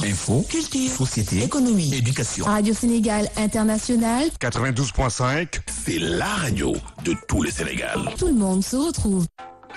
Info, culture, société, économie, éducation. Radio Sénégal International, 92.5, C'est la radio de tout le Sénégal. tout le monde se retrouve.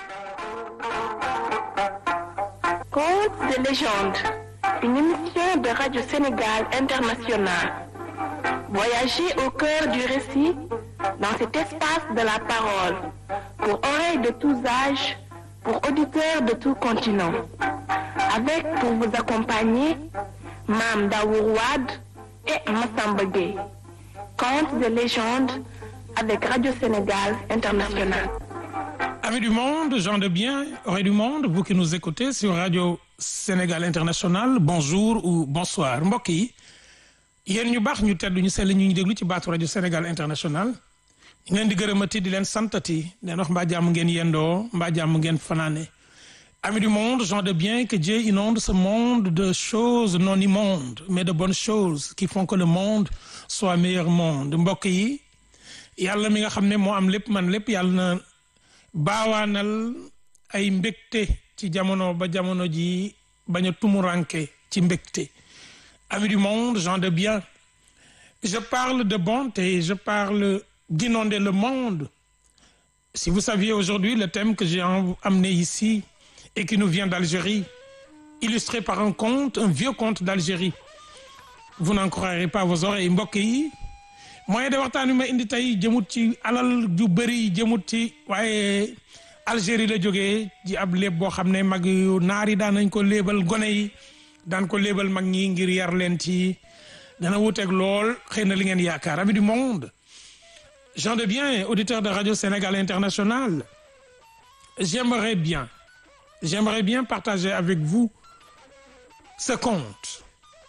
Contes de légende, une émission de Radio Sénégal International. Voyagez au cœur du récit dans cet espace de la parole, pour oreilles de tous âges, pour auditeurs de tout continent. Avec pour vous accompagner, Mam Daourouad et Massamba Gueye. Contes de légende avec Radio Sénégal International. Amis du monde, gens de bien, oreilles du monde, vous qui nous écoutez sur Radio Sénégal International, bonjour ou bonsoir mbokk yi yéen ñu baax ñu tedd ñu sell ñu ñu déglu ci baatu Radio Sénégal International ñu ngi leen di gërëmati di leen santati di leen wax mbaa jàmm ngeen yendoo mbaa jàmm ngeen fanaane Amis du monde, gens de bien, que Dieu inonde ce monde de choses non immondes, mais de bonnes choses qui font que le monde soit meilleur monde mbokk yi yàlla mi nga xam ne moo am lépp man lépp yàlla na baawaanal ay mbégte ci jamono ba jamono ji bañ a tumuranke ci mbégte amis du monde gens de bien je parle de bonté je parle d'inonder le monde si vous saviez aujourd'hui le thème que j'ai em- amené ici et qui nous vient d'Algérie illustré par un conte un vieux conte d'Algérie vous n'en croirez pas vos oreilles mbokk yi moyen de waxtaan wi ma indi tey jëmut ci alal ju bëri jëmut ci waaye Algérie la jógee ci ab léeb boo xam ne mag yu naar yi daan nañ ko léebal gone yi daan ko léebal mag ñi ngir yar leen ci dana wuteeg lool xëy na li ngeen yaakaar amis du monde gens de bien auditeurs de Radio Sénégal International j'aimerais bien j'aimerais bien partager avec vous ce conte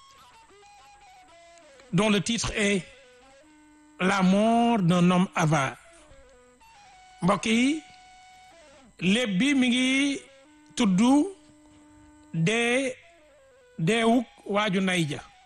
dont le titre est la mort d'un homme avare mbokk yi léeb bi mi ngi tudd dee deewuk waaju nay ja